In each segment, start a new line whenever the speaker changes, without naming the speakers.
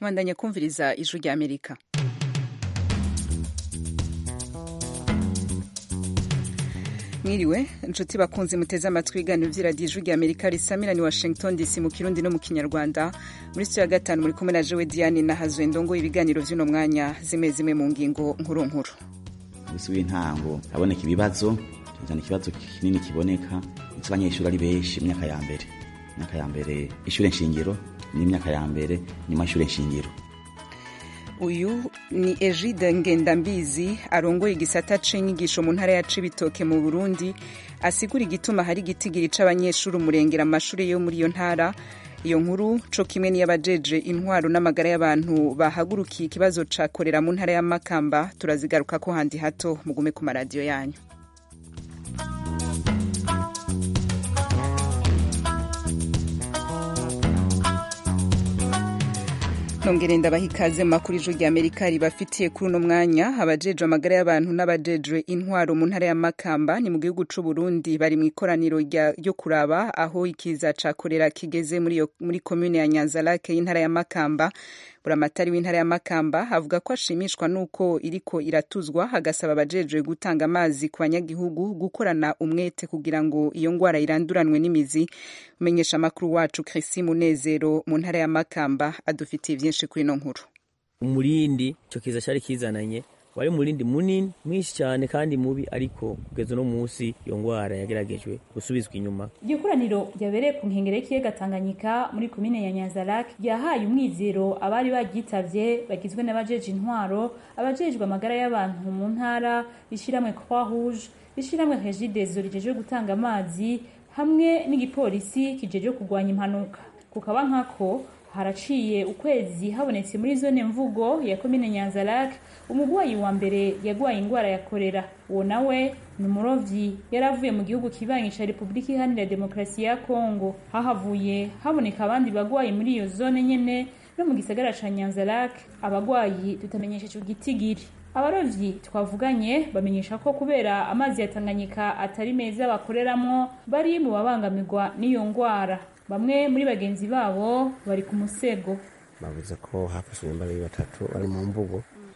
mwandanye kumviriza ijwi rya amerika mwiriwe inshuti bakunze muteze amatwi ibiganiro by'iradiyo ijwi rya amerika risamira ni washington dc mu kirundi no mu kinyarwanda muri sitiyo ya gatanu muri kumwe na jewe diane na hazwe ndongo ibiganiro by'uno mwanya zimwe zimwe mu ngingo nkuru nkuru
umunsi w'intango haboneka ibibazo cyane ikibazo kinini kiboneka ndetse abanyeshuri ari benshi imyaka ya mbere imyaka ya mbere ishure nshingiro n'imyaka ya mbere nyuma y'ishure nshingiro
uyu ni egide ngendambizi arongoye igisata c'inyigisho mu ntara ya cibitoke mu burundi asigura igituma hari igitigiri c'abanyeshuri umurengera amashuri yo muri iyo ntara iyo nkuru co kimwe n'iy'abajeje intwaro n'amagara y'abantu bahagurukiye ikibazo ca korera mu ntara ya makamba turazigarukako handi hato mugume ku maradiyo yanyu nongere ndabaha ikaze makuru ijwi rya amerika ribafitiye kuri uno mwanya abajejwe amagara y'abantu n'abajejwe intwaro mu ntara ya makamba ni mu gihugu c'u burundi bari mu ikoraniro ryo kuraba aho ikiza ca korera kigeze muri, muri komune ya nyanzarake y'intara ya makamba buramatari w'intara ya makamba avuga ko ashimishwa n'uko iriko iratuzwa agasaba abajejwe gutanga amazi ku banyagihugu gukorana umwete kugira ngo iyo ngwara iranduranwe n'imizi umenyesha amakuru wacu Chrisi Munezero mu ntara ya makamba adufitiye byinshi kuri ino nkuru
umurindi ico kiza cari kizananye wari umurindi munini mwinshi cyane kandi mubi ariko kugeza uno munsi iyo ngwara yageragejwe gusubizwa inyuma
iryo koraniro ryabereye ku nkengero y'ikiyaga tanganyika muri komine ya nyanzarak ryahaye umwizero abari baryitavye bagizwe n'abajeje intwaro abajejwe amagara y'abantu mu ntara ishiramwe croix rouge ishiramwe regidezo rijejwe gutanga amazi hamwe n'igipolisi kijejwe kurwanya impanuka kukaba nkako haraciye ukwezi habonetse muri zone mvugo ya komine nyanzarak umugwayi wa mbere yagwaye ingwara ya korera uwo nawe ni umurovyi yari avuye mu gihugu kibanyi ca repubulika iharanira demokarasi ya kongo hahavuye haboneka abandi bagwayi muri iyo zone nyene no mu gisagara ca nyanzarak abagwayi tutamenyesheje igitigiri abarovyi twavuganye bamenyesha ko kubera amazi ya tanganyika atari meza bakoreramwo bari mu babangamirwa n'iyo ngwara bamwe muri bagenzi babo bari ku musego
bavuze ko hafashwe imbaraga batatu bari mu mvugo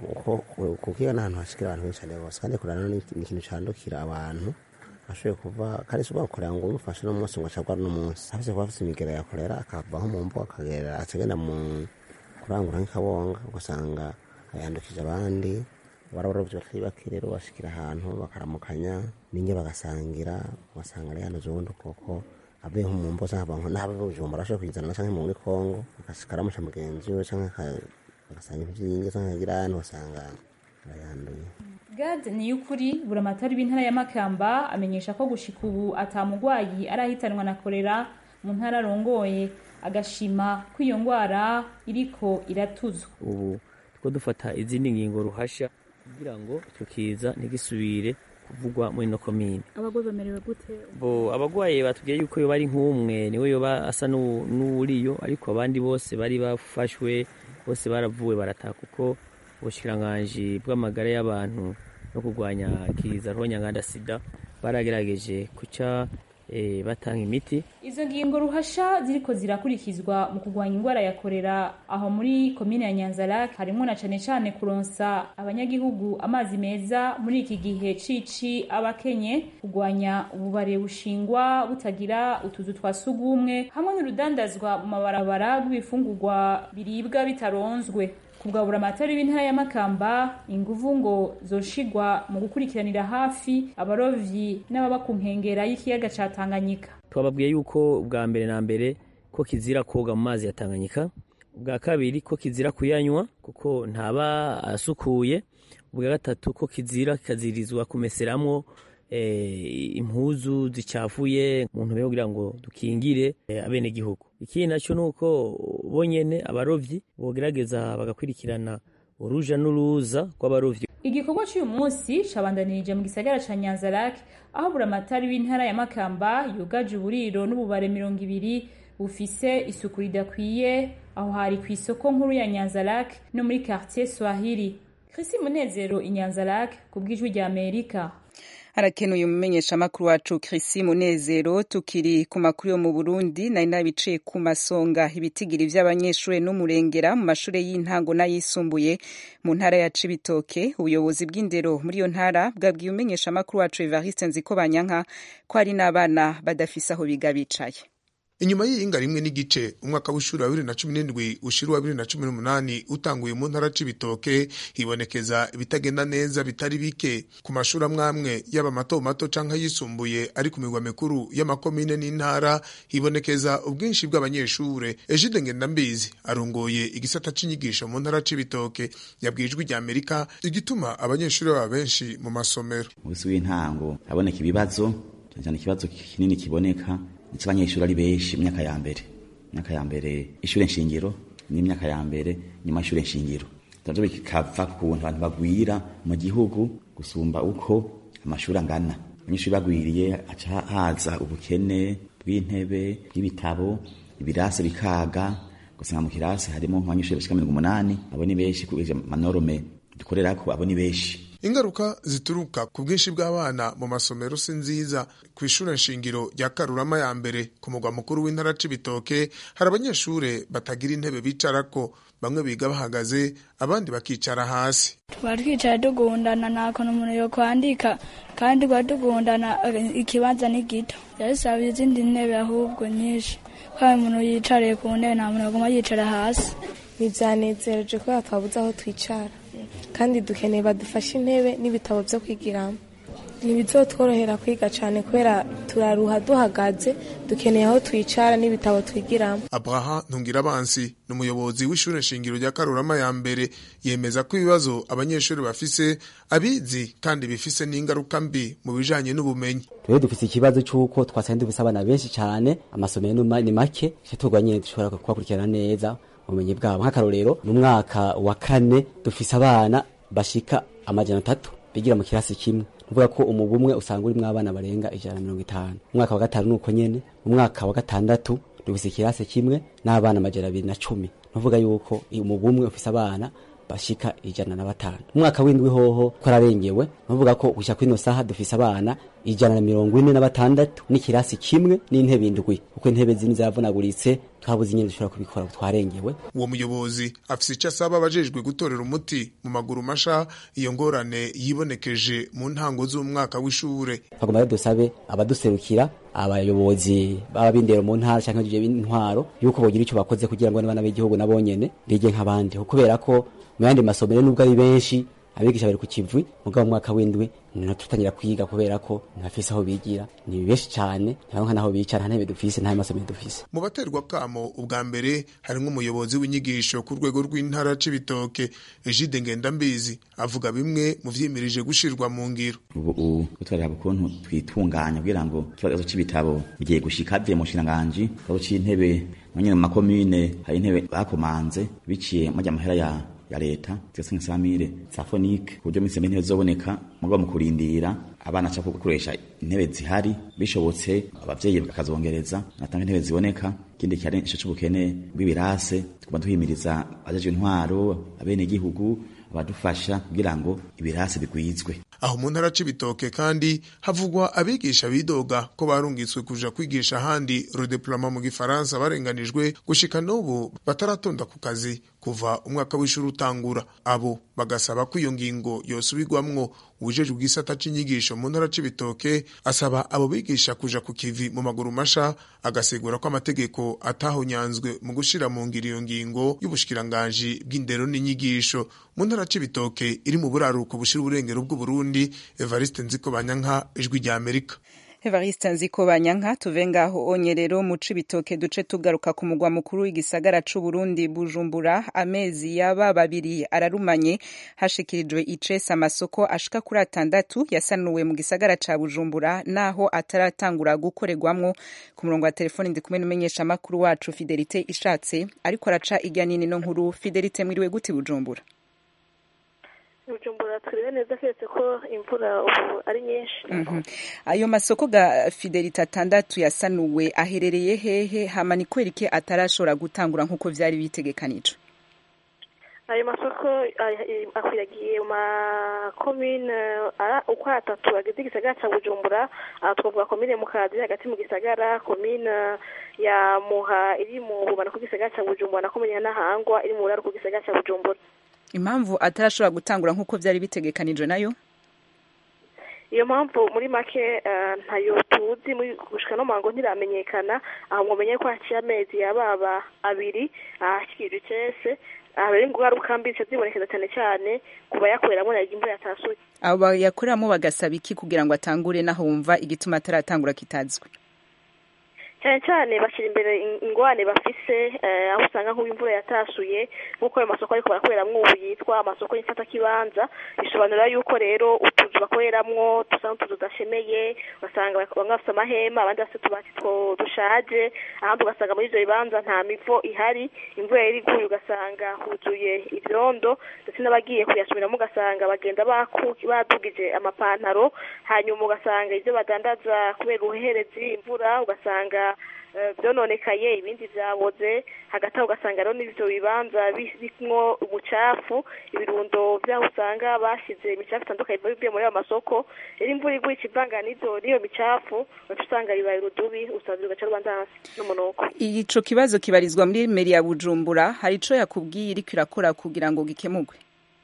kuko iyo ni ahantu hashikira abantu benshi cyane bose kandi kurana ni ikintu candukira abantu ashoboye kuva kandi si ubakorera ngo umufashe n'umunsi ngo acagwa n'umunsi afise kuba afise imigera yakorera akava nko mu mvugo akagera acagenda mu kurangura nk'ikabonga ugasanga ayandukije abandi barabarovyi batari bake rero bashikira ahantu bakaramukanya ninge bagasangira ugasanga ari hano ubundi koko avuye nko mu mbo canke abantu n'abo bujumbura ashobora kuyizana canke muri kongo akaramusha mugenzi we canke agasanga ivyinge canke agira ahantu ugasanga arayanduye
gade ni y'ukuri buramatari b'intara ya makamba amenyesha ko gushika ubu atamugwayi arahitanwa na korera mu ntara arongoye agashima ko iyo ngwara iriko iratuzwa
ubu two dufata izindi ngingo ruhasha kugira ngo tukiza ntigisubire kuvugwa muri no komine
abagwayi bamerewe gute
bo abagwaye batubwiye yuko yoba ari nk'umwe niwe yoba asa n'uwuriyo ariko abandi bose bari bafashwe bose baravuwe barataha kuko ubushikiranganji bw'amagara y'abantu no kurwanya kiza rwonyanganda sida baragerageje kuca e, batanga imiti
izo ngingo ruhasha ziriko zirakurikizwa mu kurwanya ingwara ya korera aho muri komine ya nyanzarak harimwo na cane cane kuronsa abanyagihugu amazi meza muri iki gihe cici abakenye kurwanya ububare bushingwa butagira utuzu twa sugumwe hamwe n'urudandazwa mu mabarabara rw'ibifungurwa biribwa bitaronzwe kugabura amatari b'intara ya makamba inguvu ngo zoshigwa mu gukurikiranira hafi abarovyi n'ababa ku nkengera y'ikiyaga ca tanganyika
twababwiye yuko ubwa mbere na mbere ko kizira koga mu mazi ya tanganyika ubwa kabiri ko kizira kuyanywa kuko ntaba asukuye ubwa gatatu ko kizira kikazirizwa kumeseramwo impuzu zicafuye mu ntumbero kugira ngo dukingire abenegihugu ikindi naco nuko bonyene abarovyi bogerageza bagakurikirana uruja n'uruza rw'abarovyi
igikorwa cy'uyu munsi cabandanirije mu gisagara ca nyanzarak aho buramatari w'intara ya makamba yugaje uburiro n'ububare mirongo ibiri bufise isuku ridakwiye aho hari ku isoko nkuru ya nyanzarak no muri quartier swahili krisi munezero inyanzarak ku bw'ijwi rya amerika
arakenuye umumenyeshamakuru wacu Chrissy Munezero tukiri ku makuru yo mu Burundi nari nabiciye ku masonga ibitigiri vy'abanyeshure n'umurengera mu mashure y'intango n'ayisumbuye mu ntara ya Cibitoke ubuyobozi bw'indero muri iyo ntara bwabwiye umumenyeshamakuru wacu Evariste Nzikobanyanka ko hari n'abana badafise aho biga bicaye
inyuma y'iyinga rimwe n'igice umwaka w'ishuri wa bibiri na cumi n'indwi ushira wa bibiri na cumi n'umunani utanguye mu ntara c'ibitoke hibonekeza ibitagenda neza bitari bike ku mashuri amwamwe yaba mato mato canke yisumbuye ari ku migwa mikuru y'amakomine n'intara hibonekeza ubwinshi bw'abanyeshure ejide ngendambizi arongoye igisata c'inyigisho mu ntara c'ibitoke yabwiye ijwi rya amerika igituma abanyeshuri baba benshi mu masomero
mu bisi w'intango haboneka ibibazo cyane cyane ikibazo kinini kiboneka ndetse abanyeshuri ari benshi imyaka ya mbere imyaka ya mbere ishure nshingiro n'imyaka ya mbere nyuma y'ishure nshingiro navyo bikava ku kuntu abantu bagwira mu gihugu gusumba uko amashuri angana abanyeshuri bagwiriye haca haza ubukene bw'intebe bw'ibitabo ibirasi bikaga gusanga mu kirasi harimo nk'abanyeshuri bashika mirongo umunani abo ni benshi kubera manorome dukorerako abo ni benshi
ingaruka zituruka ku bwinshi bw'abana mu masomero si nziza ku ishure nshingiro rya karurama ya mbere ku mugwa mukuru w'intara c'ibitoke hari abanyeshure batagira intebe bicarako bamwe biga bahagaze abandi bakicara hasi
tuba twicaye tugundana nta kuntu umuntu yo kwandika kandi tuba tugundana ikibanza ni gito yasaba izindi ntebe ahubwo nyinshi kandi umuntu yicariye ku ntebe nta muntu aguma yicara hasi
ntibyanezereje kubera twabuze aho twicara kandi dukeneye badufashe intebe n'ibitabo byo kwigiramo ntibizotworohera kwiga cyane kubera turaruha duhagaze dukeneye aho twicara n'ibitabo twigiramo
abraha ntungirabansi ni umuyobozi w'ishure nshingiro rya karurama ya mbere yemeza ko ibibazo abanyeshuri bafise abizi kandi bifise n'ingaruka mbi mu bijanye n'ubumenyi
rero dufise ikibazo c'uko twasanga dufise abana benshi cane amasomero ni make tugwa nyene dushobora kubakurikirana neza ubumenyi bwabo nk'akarorero mu mwaka wa kane dufise abana bashika amajana atatu bigira mu kirasi kimwe nuvuga ko umugwi umwe usanga urimwo abana barenga ijana na mirongo itanu umwaka wa gatanu nuko nyene mu mwaka wa gatandatu dufise ikirasi kimwe n'abana amajana abiri na cumi nuvuga yuko umugwi umwe ufise abana bashika ijana na batanu umwaka w'indwi hoho twararengewe nuvuga ko gushika kwino saha dufise abana ijana na mirongo ine na batandatu n'ikirasi kimwe n'intebe indwi kuko intebe zimwe zaravunaguritse twabuze nyene dushobora kubikora twarengewe
uwo muyobozi afise ico asaba abajejwe gutorera umuti mu maguru masha iyo ngorane yibonekeje mu ntango z'umwaka w'ishure
twagomba rero dusabe abaduserukira abayobozi baba b'indero mu ntara canke bije b'intwaro yuko bogira ico bakoze kugira ngo n'abana b'igihugu nabonyene bige nk'abandi kubera ko mu yandi masomero nubwo ari benshi abigisha bari ku kivi mugabo mu mwaka w'indwi ntitutangira kwiga kubera ko ntafise aho bigira ni benshi cane ntaronka naho bicara nta ntebe dufise nta masomero dufise
mu baterwa kamo ubwa mbere harimwo umuyobozi w'inyigisho ku rwego rw'intara c'ibitoke Egide Ngendambizi avuga bimwe mu vyimirije gushirwa mu ngiro
ubu twaraba ukuntu twitunganya kugira ngo ikibazo c'ibitabo bigiye gushika bivuye mu nshinganji ikibazo c'intebe nyene mu makomine hari intebe bakomanze biciye majya amahera ya ya leta zose nk'isamire za fonike ku buryo minsi intebe zizoboneka mugabo mu kurindira abana ca gukoresha intebe zihari bishobotse abavyeyi bakazongereza natanga intebe ziboneka ikindi cyari ico c'ubukene bw'ibirase tugomba duhimiriza abajejwe intwaro abene gihugu abadufasha kugira ngo ibirase bigwizwe
aho mu ntara c'ibitoke kandi havugwa abigisha bidoga ko barungitswe kuja kwigisha ahandi redeploiement mu gifaransa barenganijwe gushika n'ubu bataratonda ku kazi kuva umwaka w'ishuri utangura abo bagasaba ko iyo ngingo yosubirwamwo uwujejwe igisata c'inyigisho mu ntara c'ibitoke asaba abo bigisha kuja ku kivi mu maguru masha agasigura ko amategeko atahonyanzwe mu gushira mu ngiro iyo ngingo y'ubushikiranganji bw'indero n'inyigisho mu ntara c'ibitoke iri mu buraruko bushira uburengero bw'uburundi evariste nziko banyanka ijwi rya amerika
Evariste Nziko Banyanka tuve ngaho onye rero mu cibitoke duce tugaruka ku mugwa mukuru w'igisagara c'u Burundi Bujumbura amezi yaba babiri ararumanye hashikirijwe icesa amasoko ashika kuri atandatu yasanuwe mu gisagara ca Bujumbura naho ataratangura gukorerwamwo ku murongo wa telefoni ndi kumwe n'umenyesha makuru wacu Fidelite ishatse ariko araca irya nini no nkuru Fidelite mwiriwe guti Bujumbura
bujumbura twiriwe neza keretse ko imvura ubu ari nyinshi
ayo masoko ga fidelite atandatu yasanuwe aherereye hehe hama ni kwereke atarashobora gutangura nk'uko vyari bitegekanijwe
ayo masoko ari- akwiragiye mu makomine ara- uko ari atatu agize igisagara ca bujumbura aha twavuga komine mukazi hagati mu gisagara komine ya muha iri mu bumanuko bw'igisagara ca bujumbura na komine ya nahangwa iri mu buraruko bw'igisagara ca bujumbura
impamvu atarashobora gutangura nk'uko byari bitegekanijwe nayo
iyo mpamvu muri make eh, ntayo tuzi muri gushika no mango ntiramenyekana aho mwomenye ko haciye amezi yababa abiri ahashikirije icese aha rero ingaruka mbi zica zibonekeza cyane cyane ku bayakoreramo nayo imvura yatasuye
abo bayakoreramo bagasaba iki kugira ngo atangure naho wumva igituma ataratangura kitazwi
cyane cyane bashyira imbere in- ingwane bafise eh, aho usanga nk'ubu imvura yatasuye nk'uko ayo masoko ariko barakoreramwo ubu yitwa amasoko y'imfatakibanza bisobanura yuko rero utuzu bakoreramwo dusa n'utuzu tudashemeye ugasanga bak- bamwe bafite amahema abandi bafite utubati two dushaje ahandi ugasanga muri ivyo bibanza nta mivo ihari imvura yari iguye ugasanga huzuye ivyondo ndetse n'abagiye kuyasumiramo ugasanga bagenda baku- badugije amapantaro hanyuma ugasanga ivyo badandaza kubera ubuherezi imvura ugasanga eh, vyononekaye ibindi vyaboze hagati aho ugasanga rero n'ivyo bibanza bi- birimwo ubucafu ibirundo vyaho usanga bashize imicafu itandukanye iva bivuye muri ayo masoko rero imvura iguye ikivanga n'izo n'iyo micafu ugaca usanga bibaye urudubi usaza ugaca rubanza n'umunuko
ico kibazo kibarizwa muri meri ya bujumbura hari ico yakubwiye iriko irakora kugira ngo gikemurwe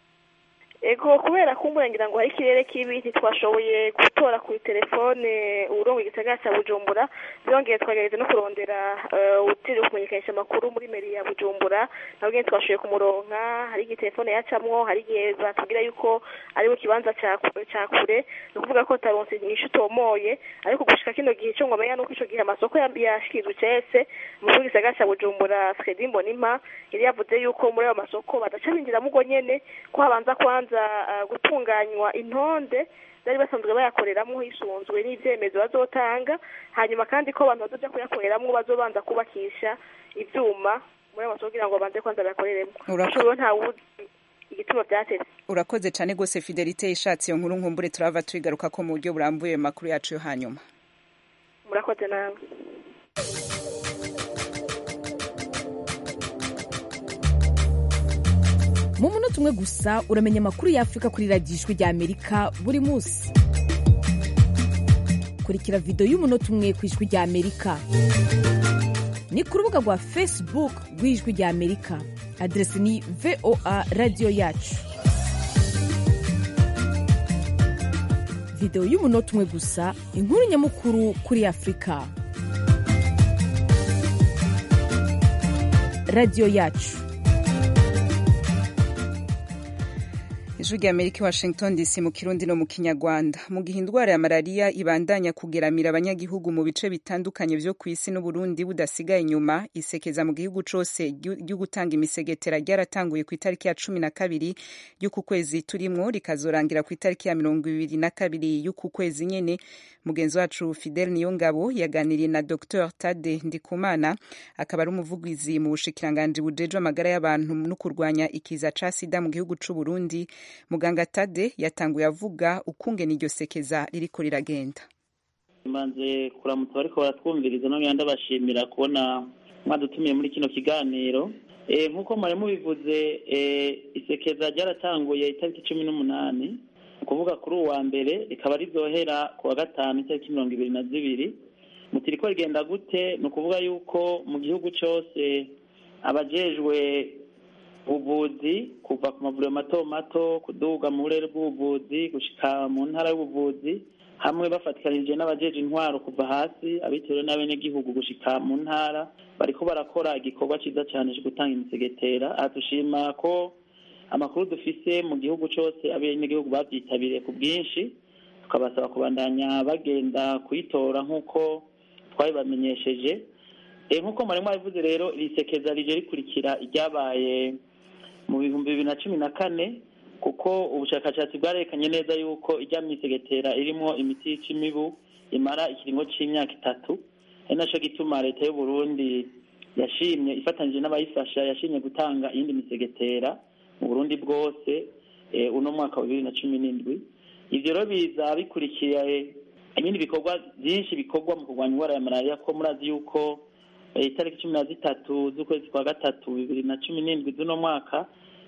ego kubera kumbura ngira ngo hari ikirere kibi ntitwashoboye gutora kuri telefone urongo igisagara cya bujumbura byongeye twagerageza no kurondera eh, utiriwe kumenyekanisha amakuru muri meri ya bujumbura nabwo nyine twashoboye kumuronka hari igihe telefone yacamwo hari igihe batubwira yuko ari mu kibanza ca ku- ca kure ni ukuvuga ko taronse inyishu utomoye ariko gushika kino gihe cyo ngomenya nuko ico gihe amasoko ya- yashikirijwe cese mu gihugu gisagara cya bujumbura fredi mbonimpa yari yavuze yuko muri ayo masoko badaca binjiramo ubwo nyene ko habanza kwanza ah, gutunganywa intonde bari basanzwe bayakoreramo hisunzwe n'ivyemezo bazotanga hanyuma kandi ko abantu bazoja kuyakoreramo bazobanza kubakisha ivyuma muri ayo masoko kugira ngo babanze kwanza bayakoreremo
Urako-
Ico rero ntawuzi igituma vyateze
urakoze cane gose fidelite ishatse iyo nkuru nkumbure turava tuyigaruka ko mu buryo burambuye mu makuru yacu yo hanyuma
murakoze nawe
mu munota umwe gusa uramenya amakuru y'afurika kuri radiyo ijwi rya amerika buri munsi kurikira videwo y'umunota umwe ku ijwi rya amerika ni ku rubuga rwa facebook rw'ijwi rya amerika aderesi ni voa radiyo yacu videwo y'umunota umwe gusa inkuru nyamukuru kuri afurika radiyo yacu
ijwi rya amerika i washington dc mu kirundi no mu kinyarwanda mu gihe indwara ya malariya ibandanya kugeramira abanyagihugu mu bice bitandukanye vyo ku isi n'uburundi budasigaye inyuma isekeza mu gihugu cose ryo ryo gutanga imisegetera ryaratanguye ku itariki ya cumi na kabiri y'uku kwezi turimwo rikazorangira ku itariki ya mirongo ibiri na kabiri y'uku kwezi nyene mugenzi wacu fidel niyongabo yaganiriye na dr tade ndikumana akaba ari umuvugizi mu bushikiranganji bujejwe amagara y'abantu no kurwanya ikiza ca sida mu gihugu c'uburundi muganga tade yatanguye avuga ukungene iryo sekeza ririko riragenda
mbanze kuramutsa bariko baratwumviriza nongera ndabashimira kubona mwadutumiye muri kino kiganiro Eh, nk'uko mwari mubivuze eh, isekeza ryaratanguye itariki cumi n'umunani ni ukuvuga kuri uwa mbere rikaba rizohera ku wa gatanu itariki mirongo ibiri na zibiri muti riko rigenda gute ni ukuvuga yuko mu gihugu cose abajejwe ubuvuzi kuva ku mavuriro mato mato kuduga mu burere bw'ubuvuzi gushika mu ntara y'ubuvuzi hamwe bafatikanije n'abajeje intwaro kuva hasi abitewe n'abenegihugu gushika mu ntara bariko barakora igikorwa ciza cane co gutanga imisegetera aha dushima ko amakuru dufise mu gihugu cose abenegihugu bavyitabiriye ku bwinshi tukabasaba kubandanya bagenda kuyitora nk'uko twabibamenyesheje Eh, nk'uko mwari mwabivuze rero iri sekeza rije rikurikira iryabaye mu bihumbi bibiri na cumi na kane kuko ubushakashatsi bwarerekanye neza yuko ijya myisegetera irimwo imiti yica imibu imara ikiringo c'imyaka itatu ari naco gituma leta y'u Burundi yashimye ifatanyije n'abayifasha yashimye gutanga iyindi misegetera mu Burundi bwose eh, uno mwaka wa bibiri na cumi n'indwi ivyo rero biza bikurikiye ibindi bikorwa byinshi bikorwa mu kurwanya indwara ya malariya ko murazi yuko eh, itariki cumi na zitatu z'ukwezi kwa gatatu bibiri na cumi n'indwi z'uno mwaka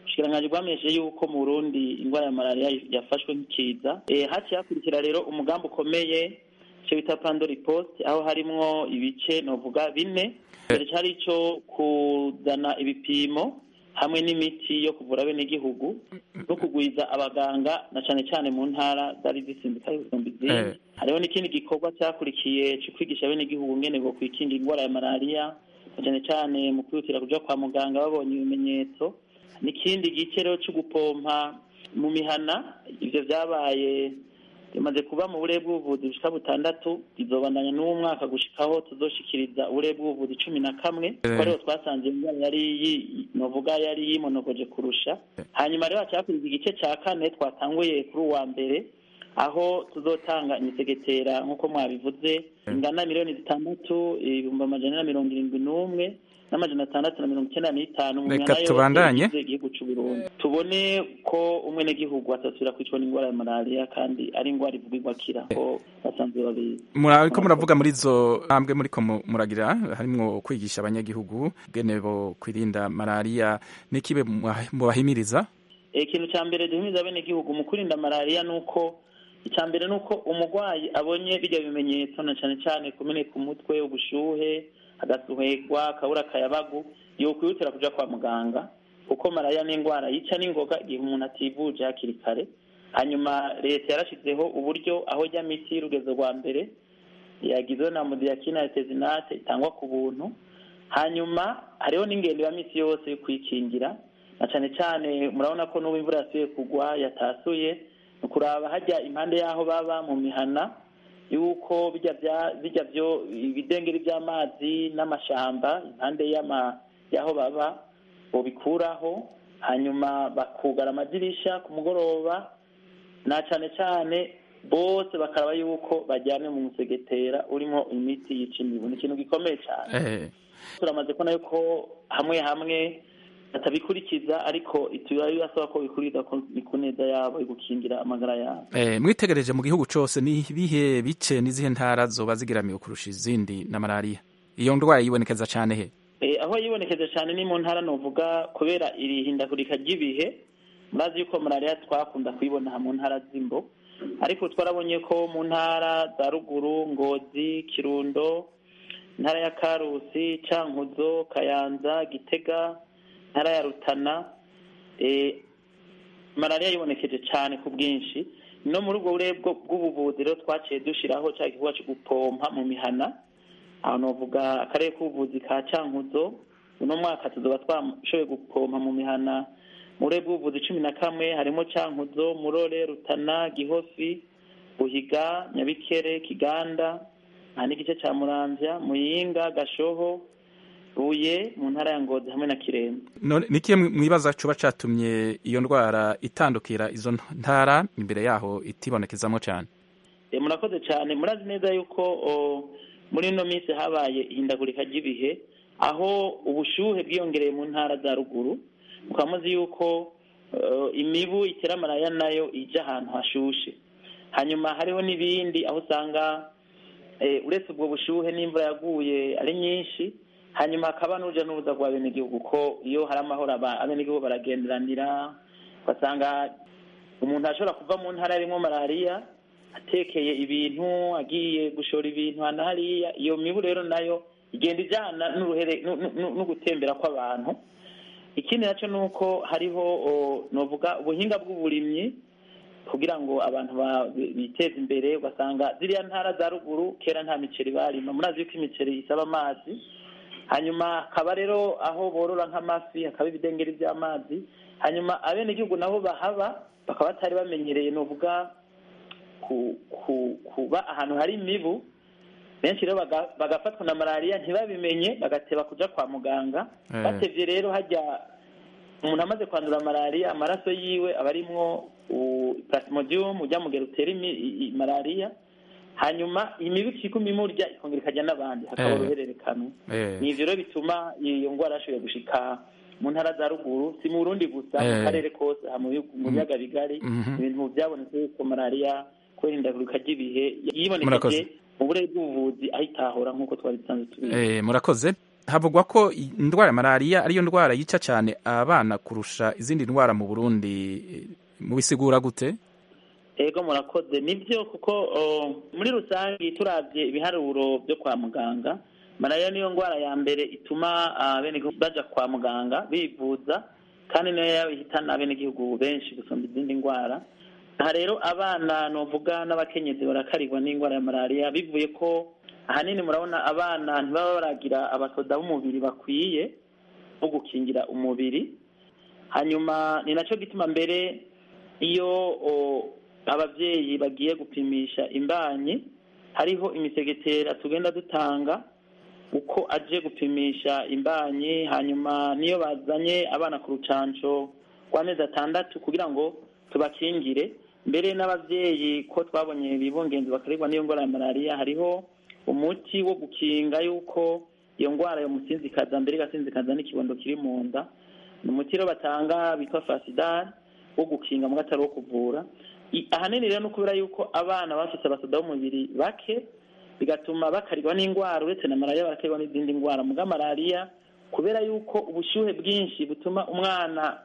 ubushikiranganji bwamenyesheje yuko mu burundi indwara ya malariya yafashwe nk'ikiza Eh, haciye hakurikira rero umugambi ukomeye icyo bita pandori post aho harimwo ibice novuga bine mbere cyari ico kuzana ibipimo hamwe n'imiti yo kuvura abenegihugu no kugwiza abaganga na cane cane mu ntara zari zisindikaye gusumba izindi
Eh.
hariho n'ikindi gikorwa cyakurikiye cyo kwigisha abenegihugu ngene bo kwikinga indwara ya malariya na cane cane mu kwihutira kuja kwa muganga babonye ibimenyetso n'ikindi gice rero cyo gupompa mu mihana ivyo vyabaye bimaze kuba mu burere bw'ubuvuzi bushika butandatu bizobandanya n'uwo mwaka gushikaho tuzoshikiriza uburere bw'ubuvuzi cumi na kamwe kuko ariho twasanze iyo ndwara yari yi- novuga yari yimonogoje kurusha hanyuma rero hacyakuriza igice ca kane twatanguye kuri uwa mbere aho tuzotanga imisegetera nk'uko mwabivuze ingana miliyoni zitandatu ibihumbi amajana na mirongo irindwi n'umwe n'amajana atandatu na mirongo icyenda n'itanu mu
Reka
mihana yose
tubandanye.
igize igihugu c'u Burundi tubone ko umwenegihugu atasubira kwicwa n'indwara ya malariya kandi ari indwara ivugirwa akira ko basanzwe babizi
muriko muravuga muri izo ntambwe muriko mu- muragira harimwo kwigisha abanyagihugu bwene bo kwirinda malariya n'ikibe muha- mubahimiriza
ikintu cya mbere duhimiza abenegihugu mu kwirinda malariya ni uko icya mbere ni uko umurwayi abonye bijya bimenyetso na cyane cyane kumeneka umutwe ubushuhe agasuhegwa akabura akayabagu yokwihutira kuja kwa muganga kuko malariya ni indwara yica n'ingoga igihe umuntu ativuje hakiri kare hanyuma leta yarashizeho uburyo aho jya miti y'urugezo rwa mbere yagizwe na mudiyakina ya tezinate itangwa ku buntu hanyuma hariho n'ingendo ya misi yose yo kwikingira na cyane cyane murabona ko n'ubu imvura yasuye kugwa yatasuye ni ukuraba hajya impande y'aho baba mu mihana yuko bijya bya bijya byo ibidengeri by'amazi n'amashamba impande y'ama y'aho baba bobikuraho hanyuma bakugara amadirisha ku mugoroba na cyane cyane bose bakaraba yuko bajyane mu musegetera urimo imiti yica imibu ni ikintu gikomeye cyane
Eh,
turamaze kubona yuko hamwe hamwe batabikurikiza ariko turabasaba ko bikurikiza ko ni ku neza yabo yo gukingira amagara yabo
eh, mwitegereje mu gihugu cose ni ibihe bice n'izihe ntara zoba zigiramiwe kurusha izindi na malariya iyo ndwara yibonekeza cane he
Eh, aho yibonekeza cyane ni mu ntara novuga kubera iri hindagurika ry'ibihe murazi yuko malariya twakunda kuyibona mu ntara z'imbo ariko twarabonye ko mu ntara za ruguru ngozi kirundo intara ya karusi cankuzo kayanza gitega intara ya rutana eh, malariya yibonekeje cyane ku bwinshi no muri ubwo burere bwo- bw'ubuvuzi rero twaciye dushiraho cya gikorwa cyo gupompa mu mihana aho novuga akarere k'ubuvuzi ka cankuzo uno mwaka tuzoba twashoboye gupompa mu mihana mu burere bw'ubuvuzi cumi na kamwe harimo cankuzo murore rutana gihofi buhiga nyabikere kiganda aha n'igice ca muramvya muyinga gashoho buye mu ntara ya ngozi hamwe na kirembe
none nikiye mwibaza cuba catumye iyo ndwara itandukira izo ntara imbere yaho itibonekezamwo cane
Eh, murakoze cyane murazi neza yuko o, muri ino minsi habaye ihindagurika ry'ibihe aho ubushuhe bwiyongereye mu ntara za ruguru mukaba muzi yuko eh, imibu itera malariya nayo ija ahantu hashushe hanyuma hariho n'ibindi aho usanga eh, uretse ubwo bushuhe n'imvura yaguye ari nyinshi hanyuma hakaba n'uruja n'uruza rwa benegihugu ko iyo hari amahoro aba- abenegihugu baragenderanira ugasanga umuntu ashobora kuva mu ntara yarimwo malariya atekeye ibintu agiye gushora ibintu hano hariya iyo mibu rero nayo igenda ijyana n'uruhere nu- nu- nu- no gutembera kw'abantu ikindi nacyo ni uko hariho o, novuga ubuhinga bw'uburimyi kugira ngo abantu ba- biteze imbere ugasanga ziriya ntara za ruguru kera nta miceri barima murazi yuko imiceri isaba amazi hanyuma hakaba rero aho borora nk'amafi hakaba ibidengeri by'amazi hanyuma abenegihugu nabo bahaba bakaba batari bamenyereye novuga ku, ku, kuba ahantu hari imibu benshi rero baga- bagafatwa na malariya ntibabimenye bagateba kuja kwa muganga
Eh.
batevye rero hajya umuntu amaze kwandura malariya amaraso yiwe aba arimwo u- plasmodium ujya mugera utera imi- i- i- malariya hanyuma imibu ikiguma imurya ikongera ikajya n'abandi hakaba
Eh.
uruhererekane
Eh.
ni ivyo rero bituma iyo ngwara yashoboye gushika mu ntara za ruguru si mu burundi gusa mu
Eh.
karere kose aha mu bihugu- mu biyaga bigari
Mhm.
ibintu byabonetse yuko malariya kubera ihindagurika ry'ibihe
Murakoze.
yibonekeje mu burere bw'ubuvuzi aho itahora nk'uko twari dusanzwe tubizi
Eh, murakoze havugwa ko indwara ya malariya ariyo ndwara yica cyane abana kurusha izindi ndwara mu burundi mubisigura gute
ego murakoze nibyo kuko muri rusange turabye ibiharuro byo kwa muganga malariya niyo ndwara ya mbere ituma abenegihugu baja kwa muganga bivuza kandi niyo yabihitana abenegihugu benshi gusumba izindi ndwara aha rero abana novuga n'abakenyezi barakarirwa n'indwara ya malariya bivuye ko ahanini murabona abana ntibaba baragira abasoda b'umubiri bakwiye bo gukingira umubiri hanyuma ni nacyo gituma mbere iyo ababyeyi bagiye gupimisha imbanyi hariho imisegetera tugenda dutanga uko aje gupimisha imbanyi hanyuma niyo bazanye abana ku rucanco rw'amezi atandatu kugira ngo tubakingire mbere n'ababyeyi ko twabonye bibungenzi bakarerwa n'iyo ndwara ya malariya hariho umuti wo gukinga yuko iyo ndwara yomusinzikaza mbere igasinzikaza n'ikibondo kiri mu nda ni umuti rero batanga bitwa fasidari wo gukinga mu gatari wo kuvura ahanini rero no kubera yuko abana bafite abasoda b'umubiri bake bigatuma bakarirwa n'indwara uretse na malariya barakarwa n'izindi ndwara muga malariya kubera yuko ubushyuhe bwinshi butuma umwana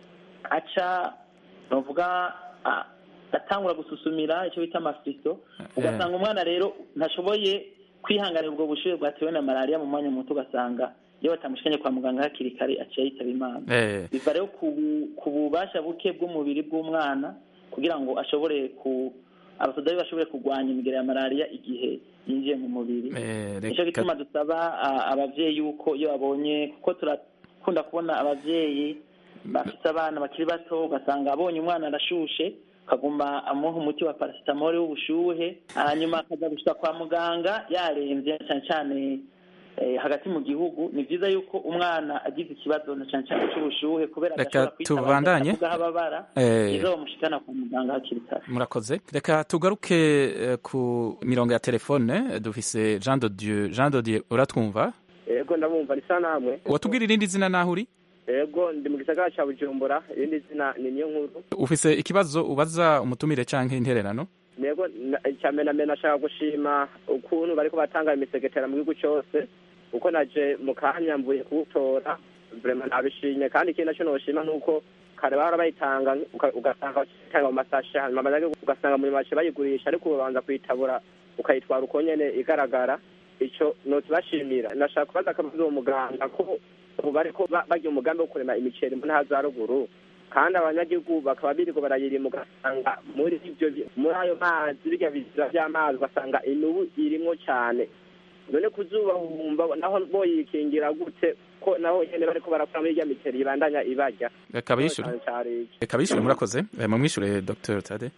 aca bavuga atangura gususumira icyo bita amafiso ugasanga umwana rero ntashoboye kwihanganira ubwo bushyuhe bwatewe na malariya mu mwanya muto ugasanga iyo batamushikanye kwa muganga hakiri kare aciye yitaba imana biva rero ku bubasha buke bw'umubiri bw'umwana kugira ngo ashobore ku abasoda bashobore kurwanya imigera ya malariya igihe yinjiye mu mubiri nicyo gituma dusaba ababyeyi yuko iyo babonye kuko turakunda kubona ababyeyi bafite abana bakiri bato ugasanga abonye umwana arashushe akaguma amuha umuti wa parasitamole w'ubushuhe hanyuma akajya gushyira kwa muganga yarembye cyane cyane hagati mu gihugu ni byiza yuko umwana agize ikibazo na cyane cyane cy'ubushuhe kubera
reka tubandanye
ababara izo bamushikana kwa muganga hakiri kare
murakoze reka tugaruke ku mirongo ya telefone dufise jean de dieu jean de dieu uratwumva
yego ndabumva risa namwe
watubwira irindi zina naho uri
yego ndi mu gisagara cya bujumbura irindi zina ni niyo nkuru
ufise ikibazo ubaza umutumire canke intererano
yego cyane na mbere nashaka gushima ukuntu bariko batanga imisegetera mu gihugu cyose uko naje mu kanya mvuye kuwutora vrema nabishimye kandi ikindi naco noshima nuko kare bahora bayitanga ugasanga bayitanga mu masashe hanyuma abanyagihugu ugasanga muri make bayigurisha ariko ubanza kuyitabura ukayitwara uko nyene igaragara ico nokibashimira nashaka kubaza akabazo uwo muganga ko ubu bariko bagira umugambi wo kurema imiceri mu ntara za ruguru kandi abanyagihugu bakaba birirwa barayirima ugasanga muri ivyo muri ayo mazi birya bizira vy'amazi ugasanga inubu irimwo cane none kuzuba wumva naho boyikingira gute ko naho nyene bariko barakora muri irya miceri ibandanya ibarya
reka bishure reka bishure murakoze mumwishure dr tade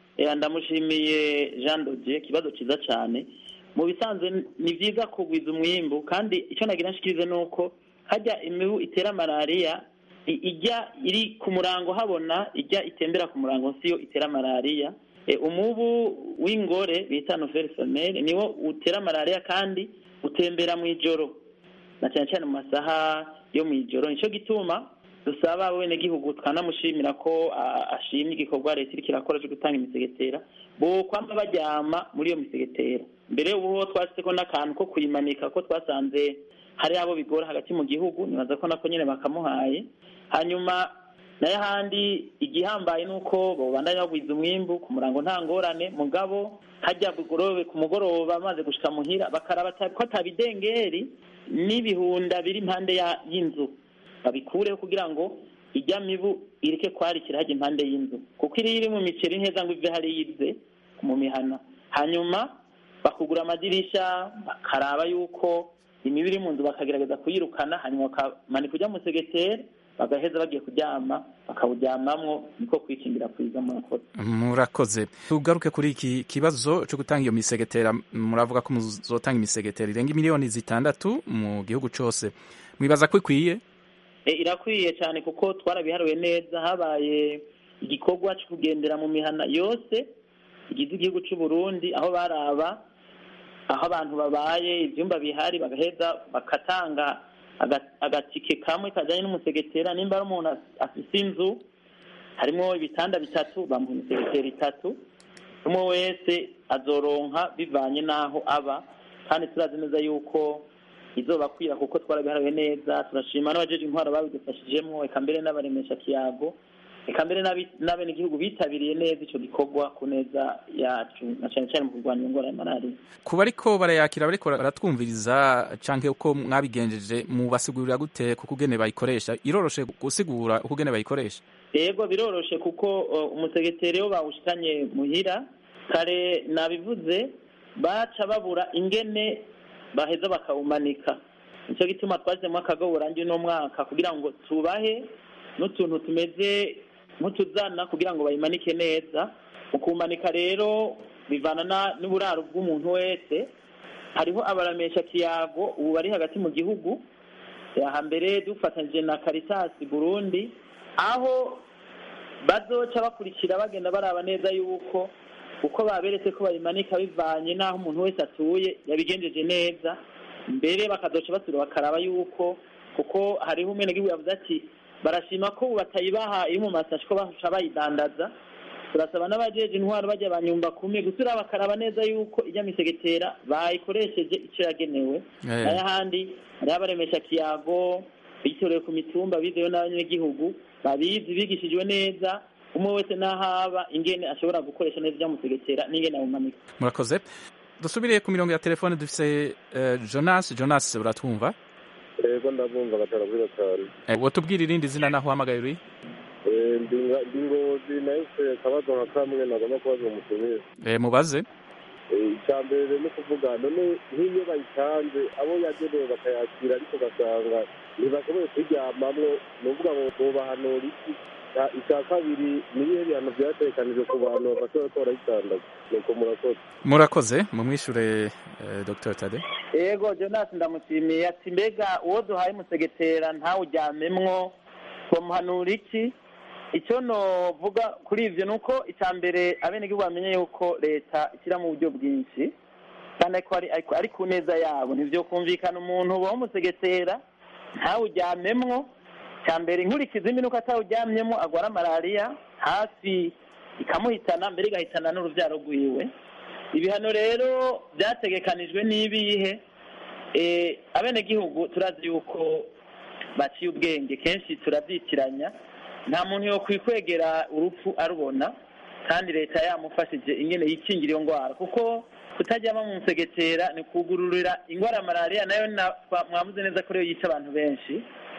ndamushimiye jean dodier ikibazo cyiza cyane mu bisanzwe ni byiza kugwiza umwimbu kandi icyo nagira nshikirize ni uko hajya imibu itera malariya ijya iri ku murango habona ijya itembera ku murango siyo itera malariya umubu w'ingore bita novere somere niwo utera malariya kandi utembera mu ijoro na cyane cyane mu masaha yo mu ijoro nicyo gituma dusaba abenegihugu twanamushimira ko ashimye igikorwa leta iriko irakora cyo gutanga imisegetera bo kwama baryama muri iyo misegetera mbere ubu twashyizeko n'akantu ko kuyimanika ko twasanze hari abo bigora hagati mu gihugu nibaza ko nako nyine bakamuhaye hanyuma nayo ahandi igihambaye ni uko babandanya bagwiza umwimbu ku murango nta ngorane mugabo hajya bugorobe ku mugoroba amaze gushika muhira bakaraba ko atabidengeri n'ibihunda biri impande y'inzu babikureho kugira ngo ijya mibu ireke kwarikira hajya impande y'inzu kuko iri iri mu miceri neza ngo ive hariya ize mu mihana hanyuma bakugura amadirisha bakaraba yuko imibu iri mu nzu bakagerageza kuyirukana hanyuma bakamanika ujya mu segeteri bagaheza bagiye kuryama bakawuryamamwo niko kwikingira kwiza murakoze
murakoze tugaruke kuri iki kibazo cyo gutanga iyo misegetera muravuga ko muzotanga imisegetera irenga miliyoni zitandatu mu gihugu cyose mwibaza ko ikwiye
irakwiye cyane kuko twarabiharuye neza habaye igikorwa cyo kugendera mu mihana yose igize igihugu cy'u Burundi aho baraba aho abantu babaye ibyumba bihari bagaheza bakatanga agatike kamwe kajyanye n'umusegetera nimba ari umuntu afite inzu harimo ibitanda bitatu bamuha imisegetera itatu umwe wese azoronka bivanye n'aho aba kandi turazi neza yuko izobakwira kuko twarabihawe neza turashima n'abajeje intwaro babidufashijemo eka mbere n'abaremesha kiyago eka mbere n'abi- n'abenegihugu bitabiriye neza ico gikorwa ku neza yacu na cane cane mu kurwanya ingwara ya malariya
ku bariko barayakira bariko baratwumviriza canke uko mwabigenjeje mubasigurira gute kuko ugene bayikoresha iroroshe gusigura uko ugene bayikoresha
yego biroroshe kuko uh, umusegeteri wo bawushikanye muhira kare nabivuze baca babura ingene baheza bakawumanika nicyo gituma twashyizemo akagoborangi uno mwaka kugira ngo tubahe n'utuntu tumeze nk'utuzana kugira ngo bayimanike neza mu kumanika rero bivana na- n'uburaro bw'umuntu wese hariho abaramesha kiyago ubu bari hagati mu gihugu hambere dufatanyije na Caritas Burundi aho bazoca bakurikira bagenda baraba neza yuko uko baberetse ko bayimanika bivanye n'aho umuntu wese atuye yabigenjeje neza mbere bakazoca basubira bakaraba yuko kuko hariho umwenegihugu yavuze ati barashima ko ubu batayibaha iyo mu masashi ko baca bayidandaza turasaba n'abajeje intwaro bajya banyumba kumwe gusubira bakaraba neza yuko ijya misegetera bayikoresheje icyo yagenewe
Eh.
n'ayahandi hariho abaremesha kiyago bitorewe ku mitumba bizewe n'abanyagihugu babizi bigishijwe neza umwe wese n'ahaba ingene ashobora gukoresha neza ijya musegetera n'ingene awumanika
murakoze dusubiriye ku mirongo ya telefone dufise eh, jonas jonas uratwumva
yego ndabumva gatanu kuri gatanu
Eh, wotubwira irindi zina naho uhamagaye uri
Eh, ndi nga- ndi ngozi nahise akabazo nka kamwe nagomba kubaza umutumire
Eh, mubaze
Eh, icya mbere ni ukuvuga none nk'iyo bayitanze abo yagenewe bakayakira ariko ugasanga ntibashoboye kuryamamwo ni ukuvuga ngo bubahanura iki Icya- icya kabiri ni ibihe bihano byatekanijwe ku bantu bafashe bariko barayitandaza nuko murakoze
murakoze mumwishure eh, dr tade
yego jonas ndamushimiye ati mbega uwo duhaye umusegetera ntawuryamemwo twamuhanura iki icyo novuga kuri ivyo ni uko icya mbere abenegihugu bamenye yuko leta ishyiramo uburyo bwinshi kandi ariko ari, ariko ari ku neza yabo ntivyokumvikana umuntu ubaho umusegetera ntawuryamemwo cya mbere inkurikizi mbi nuko atawuryamyemo agwara malariya hafi ikamuhitana mbere igahitana n'uruvyaro rwiwe ibihano rero byategekanijwe n'ibihe eh, abenegihugu turazi yuko baciye ubwenge kenshi turabyitiranya nta muntu yo kwikwegera urupfu arubona kandi leta yamufashije ingene yikingira iyo ndwara kuko kutajyama mu musegetera ni kugururira indwara ya malariya nayo na- twa- mwavuze neza ko ariyo yica abantu benshi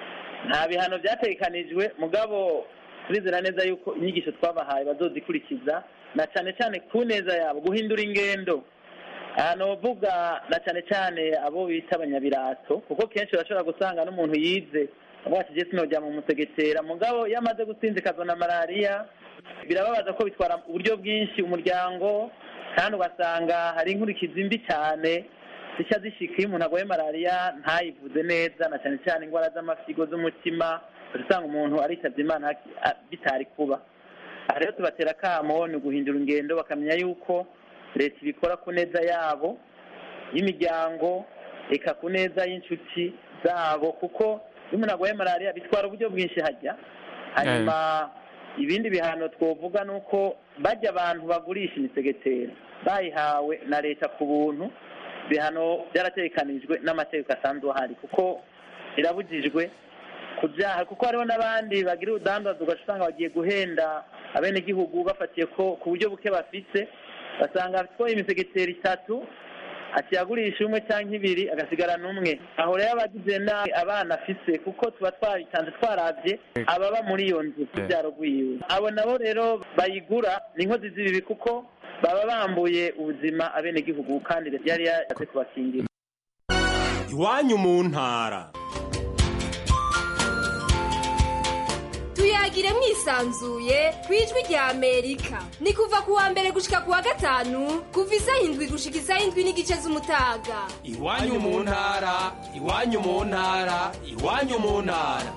nta bihano byategekanijwe mugabo turizera neza yuko inyigisho twabahaye bazozikurikiza na cyane cyane ku neza yabo guhindura ingendo ahantu bavuga na cyane cyane abo bita abanyabirato kuko kenshi urashobora gusanga n'umuntu yize avuga ati jesi nojya mu musegetera mugabo iyo amaze gusinzikazwa na malariya birababaza ko bitwara uburyo bwinshi umuryango kandi ugasanga hari inkurikizi mbi cyane zica zishika iyo umuntu arwaye malariya ntayivuze neza na cyane cyane indwara z'amafigo z'umutima usanga umuntu aritabye imana haki- a- bitari kuba aha rero tubatera akamo ni uguhindura ingendo bakamenya yuko leta ibikora ku neza yabo y'imiryango eka ku neza y'inshuti zabo kuko iyo umuntu arwaye malariya bitwara uburyo bwinshi hajya hanyuma ibindi bihano twovuga ni uko bajya abantu bagurisha imisegetera bayihawe na leta ku buntu ibihano byaratekanijwe n'amategeko asanzwe ahari kuko birabujijwe ku byaha kuko hariho n'abandi bagira urudandazo ugaca usanga bagiye guhenda abenegihugu bafatiye ko ku buryo buke bafite basanga afite imisegeteri itatu akiyagurisha umwe cyangwa ibiri agasigarana umwe aho rero abagize nabi abana afise kuko tuba twabitanze twarabye ababa muri iyo nzu kubyaro rwiwe abo nabo rero bayigura ni inkozi z'ibibi kuko baba bambuye ubuzima abenegihugu kandi leta yari yashatse kubakingira
iwanyu mu ntara
tuyagire mwisanzuye ku ijwi rya amerika ni kuva ku wa mbere gushika ku wa gatanu kuva isaha indwi gushika isaha indwi n'igice z'umutaga
iwanyu mu ntara iwanyu mu ntara iwanyu mu ntara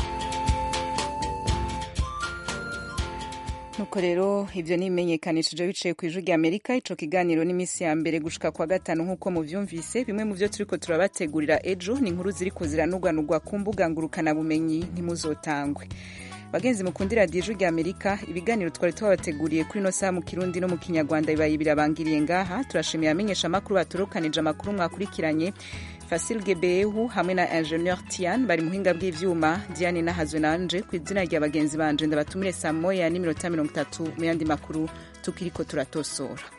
nuko rero ibyo ni ibimenyekanishije biciye ku ijwi rya amerika ico kiganiro n'iminsi ya mbere gushika kwa gatanu nk'uko muvyumvise bimwe mu vyo turiko turabategurira ejo ni inkuru ziriko ziranugwanugwa ku mbuga ngurukanabumenyi ntimuzotangwe bagenzi mukundira radiyo ijwi rya amerika ibiganiro twari twabateguriye kuri ino saha mu kirundi no mu kinyarwanda bibaye birabangiriye ngaha turashimiye abamenyesha amakuru baturukanije amakuru mwakurikiranye fasil gebehu hamwe na ingenieur tian bari muhinga bw'ivyuma diane nahazwe nanje ku izina rya bagenzi banje ndabatumire saa moya n'iminota mirongo itatu mu yandi makuru tukiriko turatosora